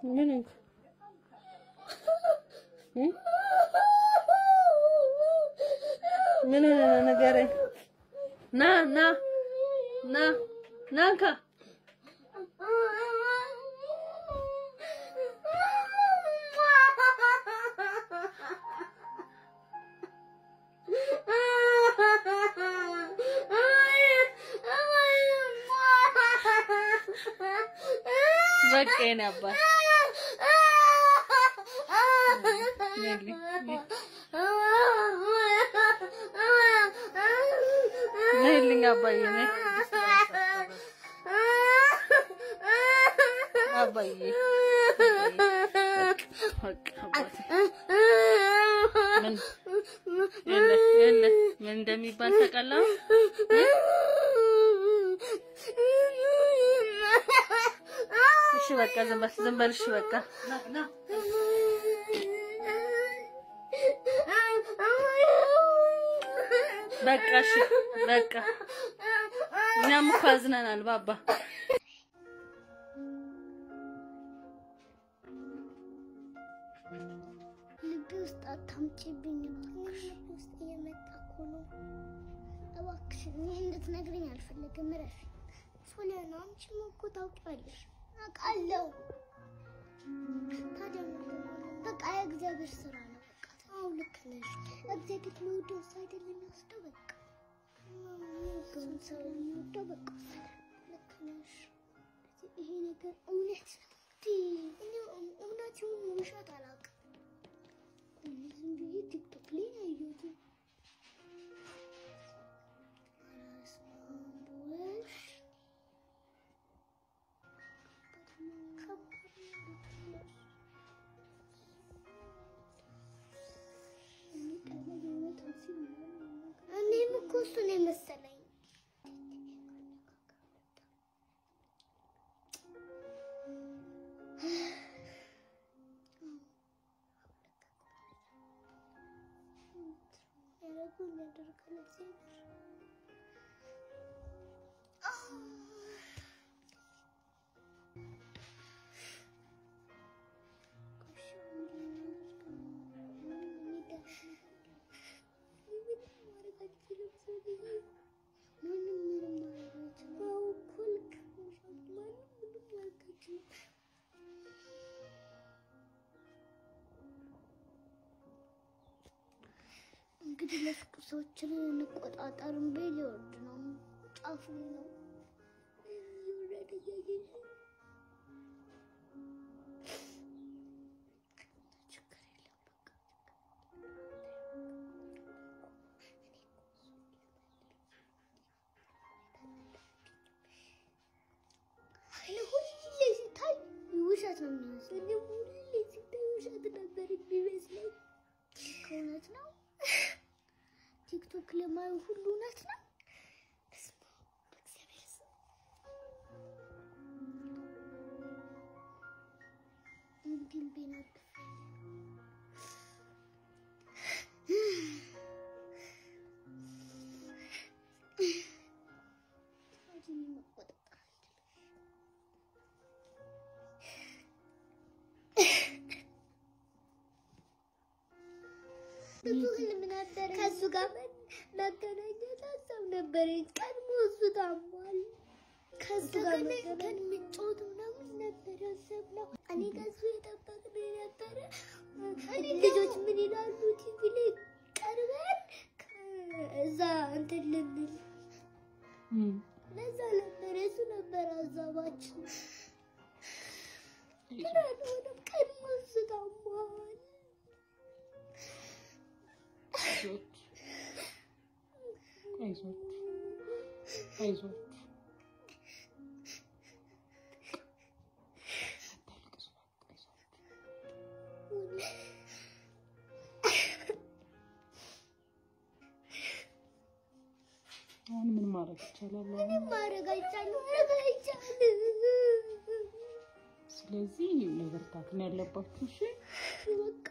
ምን እንክ እ? ምን ሆነህ ነው ንገረኝ። ና ና ና ና እንካ በቃ የኔ አባት ነግሪ ነይልኝ አባዬ ነይ አባዬ በቃ አባቴ ምን የለ የለ ምን እንደሚባል ታውቃለህ? እሺ በቃ ዝም በል ዝም በል እሺ በቃ በቃ እሺ በቃ እኛም እኮ አዝነናል ባባ ልቤ ውስጥ አታምጪብኝ እባክሽ። ልቤ ውስጥ እየመጣ እኮ ነው። እባክሽን ይህ እንድትነግሪኝ አልፈለግም። እረፊ ሶሊያና፣ አንቺም እኮ ታውቂያለሽ። አውቃለሁ። ታዲያ ምንድን ነው? በቃ የእግዚአብሔር ስራ ነው። በቃ አዎ ልክ ነሽ። እግዚአብሔር የሚወደው ሰው አይደለም የሚወስደው። በቃ የሚወደውን ሰው የሚወደው በቃ ልክ ነሽ። ይሄ ነገር እውነት ነው። እኔ እውነት ይሁን ውሸት አላውቅም። እኔ ዝም ብዬ ቲክቶክ ላይ ነው ያየሁት። በስመ አብ ወወልድ ከባድ ነው። እኔም እኮ እሱ ነው የመሰለኝ። ያደረጉን ያደርጋል እግዚአብሔር። እንግዲህ ለፍቅር ሰዎችን እንቆጣጠርን ቤ ሊወርድ ነው። ጫፉ ነው እየወረደ እያየሽ ነው። ችግር የለም በቃ እኔ ሁሌ ሲታይ ውሸት ነው የሚመስለው። እኔ ሁሌ ሲታይ ውሸት ነበር የሚመስለኝ። ከእውነት ነው ቲክቶክ ለማየው ሁሉ እውነት ነው። በስመ አብ በእግዚአብሔር ስም እንግዲህ ልቤን አድርገኝ። ታዲያ እኔ መቆጣጠር አልችልም። ብዙ ህልም ነበረ። ከእሱ ጋር መገናኘት ሀሳብ ነበረኝ። ቀድሞ እሱ ታሟል። ከእሱ ጋር መገናኘት ምጮት ምናምን ነበር ያሰብነው። እኔ ከእሱ የጠበቅን ነበረ። ልጆች ምን ይላሉ ቲቪ ላይ ቀርበን እዛ እንትን ልንል ለዛ ነበር የሱ ነበር ሀሳባችን። ግን አልሆነም። ቀድሞ እሱ ታሟል። አይዞት አይዞት አሁን ምን ማድረግ ይቻላል? አሁን ምንም ማድረግ አይቻልም። ማድረግ አይቻልም። ስለዚህ መበርታት ነው ያለባችሁ። እሺ በቃ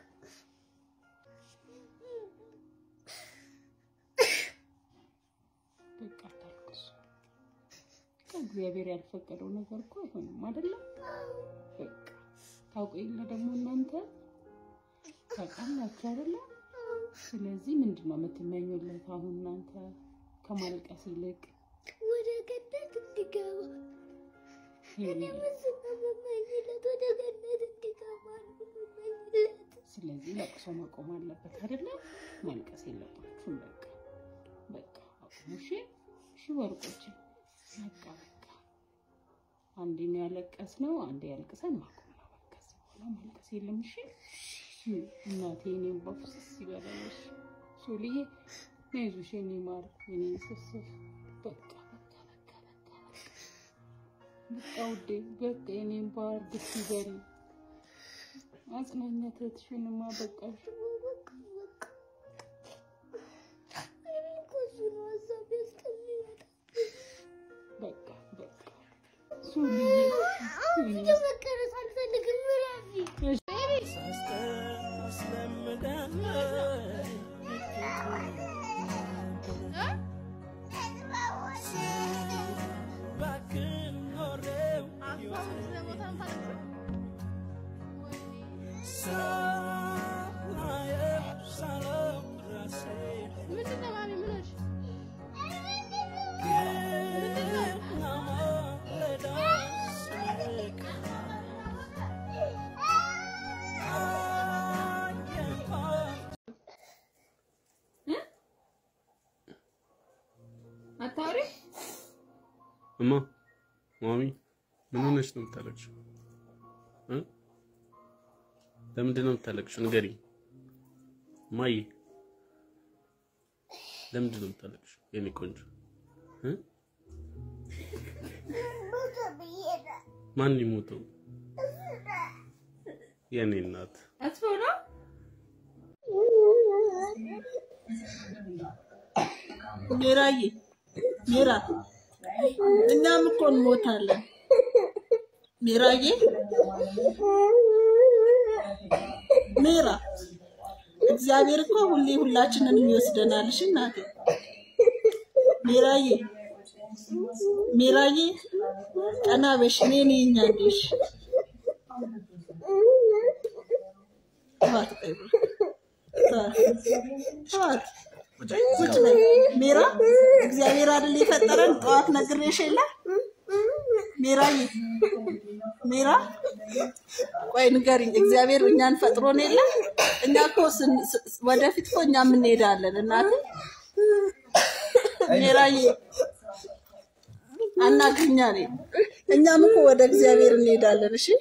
በቃ አታልቅሱ። ከእግዚአብሔር ያልፈቀደው ነገር እኮ አይሆንም አይደለም። በቃ ታውቁ የለ ደግሞ እናንተ ታውቃላችሁ አይደለ? ስለዚህ ምንድን ነው የምትመኙለት አሁን እናንተ ከማልቀስ ይልቅ? ወደ ገነት እንዲገባ እኔ ሄኒ፣ ምስል ነው የምመኝለት። ወደ ገነት እንዲገባ ነው የምመኝለት። ስለዚህ ለቅሶ ማቆም አለበት አይደለ? ማልቀስ የለባችሁም። በቃ በቃ አቁሙ። እሺ እሺ፣ ወርቆች በቃ በቃ አንዴ ነው ያለቀስነው፣ አንዴ ያልቅሰን ማቆም ነው። በቃ ከዚህ በኋላ ማልቀስ የለም። እሺ እናቴ እኔም በፍስስ ይበላለሽ ሶልዬ ነይዙሽ የኔ ማር የኔ ስስፍ በቃ በቃ በቃ በቃ በቃ ውዴ በቃ የኔም ባር ደስ ይበል። አጽናኛ ትህትሽንማ በቃሽ። በቃ በቃ እኔ እኮ እሱ ነው ሀሳቤ እስከሚመጣ በቃ በቃ ሶልዬ አሁን ቪዲዮ መቀረጽ አልፈልግም። ምራፊ አታውሪ እማ ማሚ ምን ሆነሽ ነው የምታለቅሽው? እ ለምንድን ነው የምታለቅሽው? ንገሪኝ እማዬ፣ ለምንድን ነው የምታለቅሽው? የኔ ቆንጆ እ ማን ይሞተው? የኔ እናት አትበው ነው ሜራዬ ሜራ እኛም እኮ እንሞታለን። ሜራዬ ሜራ እግዚአብሔር እኮ ሁሌ ሁላችንን ይወስደናል። እሺ እናቴ ሜራዬ ሜራዬ ቀና በሽ እኔ ነኝ ያለሽ ተዋት ቆይ ተዋት ተዋት ቁጭ በይ ሜራ እግዚአብሔር አይደል የፈጠረን ጠዋት ነግሬሽ የለ ሜራዬ ሜራ ቆይ ንገሪኝ እግዚአብሔር እኛን ፈጥሮን የለ እኛ እኮ ስን- ስ- ወደፊት እኮ እኛም እንሄዳለን እናቴ ሜራዬ አናግኛ ነኝ እኛም እኮ ወደ እግዚአብሔር እንሄዳለን እሺ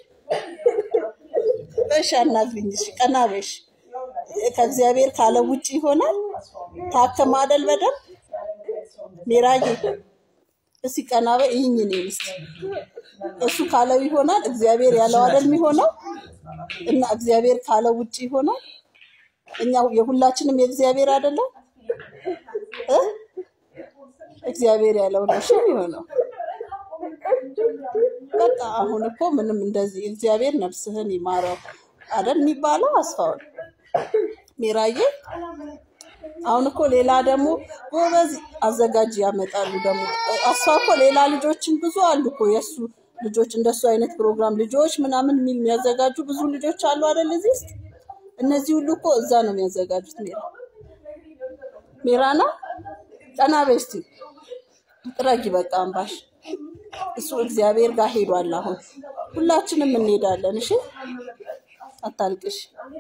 በሽ አናግሪኝ እሺ ቀና በሽ ከእግዚአብሔር ካለ ውጭ ይሆናል ታከም አይደል በደንብ ሜራዬ እስቲ ቀና በይ ይህኝ እኔን እስቲ እሱ ካለው ይሆናል እግዚአብሔር ያለው አይደል የሚሆነው እና እግዚአብሔር ካለው ውጭ ይሆናል እኛ የሁላችንም የእግዚአብሔር አይደለም እ እግዚአብሔር ያለው ነው እሺ የሚሆነው በቃ አሁን እኮ ምንም እንደዚህ እግዚአብሔር ነፍስህን ይማረው አይደል የሚባለው አስፋውን ሜራዬ አሁን እኮ ሌላ ደግሞ ጎበዝ አዘጋጅ ያመጣሉ። ደግሞ እሷ እኮ ሌላ ልጆችን ብዙ አሉ እኮ የእሱ ልጆች እንደሱ አይነት ፕሮግራም ልጆች ምናምን የሚል የሚያዘጋጁ ብዙ ልጆች አሉ አይደል? እዚህ ውስጥ እነዚህ ሁሉ እኮ እዛ ነው የሚያዘጋጁት። ሜራ ሜራና ቀና በይ እስቲ ጥረጊ በቃ አምባሽ እሱ እግዚአብሔር ጋር ሄዷል። አሁን ሁላችንም እንሄዳለን። እሺ አታልቅሽ።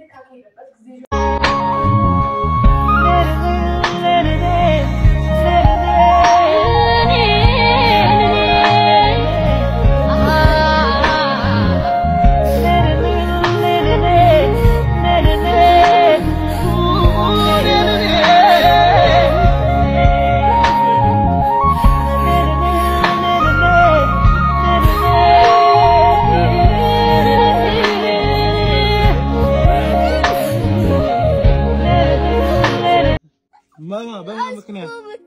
ማማ በምን ምክንያት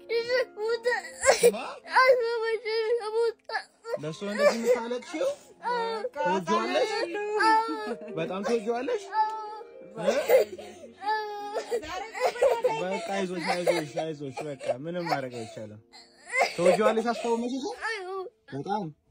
ለእሱ እንደዚህ የምታለቅሽው? ትወጂዋለሽ? በጣም ትወጂዋለሽ? እ? በቃ አይዞሽ አይዞሽ አይዞሽ በቃ ምንም ማድረግ አይቻልም። ትወጂዋለሽ? አስታውመሽ በጣም